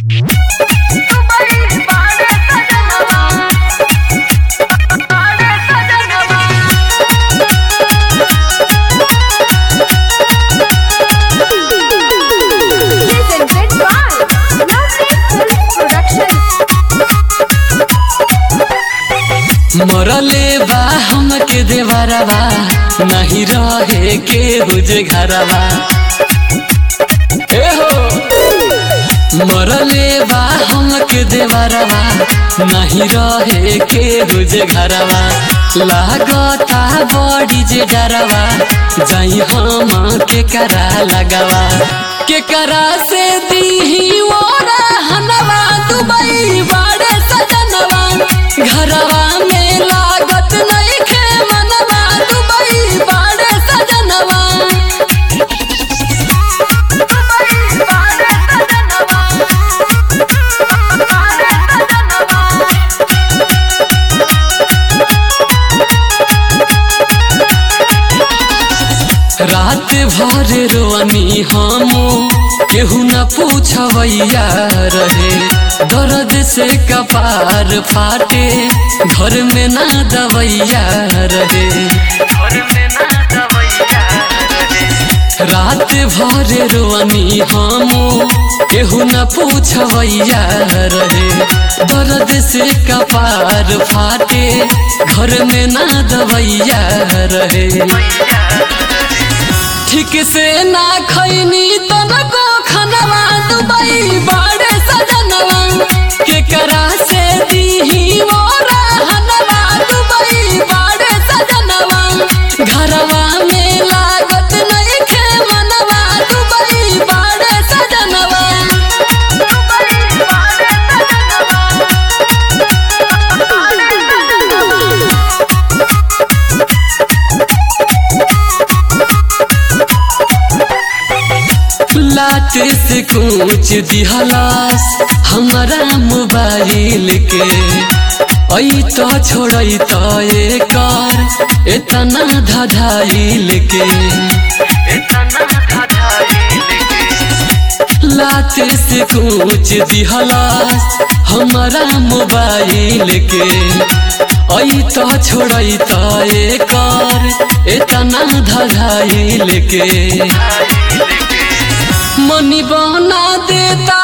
Presented by Lovely Films Production. मरले बा हमके देवरवा नहीं रहे के हुजे घरवा ए हो मरले बा हमके देवरवा नहीं रहे के हुजे घरवा लागता बड़ी जे डरवा जाई हम के करा लगवा के करा से दीही ओरा हनवा दुबई बाड़े सजनवा घरवा में लागत नहीं खे मनवा दुबई बाड़े सजनवा रात भर रोनी हम केहू न पूछवैया रहे दर्द से कपार फाटे घर में ना दवैया रहे रात भर रोनी हम केहू न पूछवैया रहे दर्द से कपार फाटे घर में ना दवैया रहे ठीक से ना खैनी तनको खनवा दुबई बाड़े सजनवा के करा से दीही मोरा हनवा दुबई बाड़े सजनवा घरवा में लागत नहीं खे मनवा दुबई बाड़े सजनवा लाट से कूच दिहलास हमारा मोबाइल के ऐ तो छोड़ै तो एकर एतना धधाइल के लाट से कूच दिहलास हमारा मोबाइल के ऐ तो छोड़ै तो एकर एतना धधाइल के मनी बना देता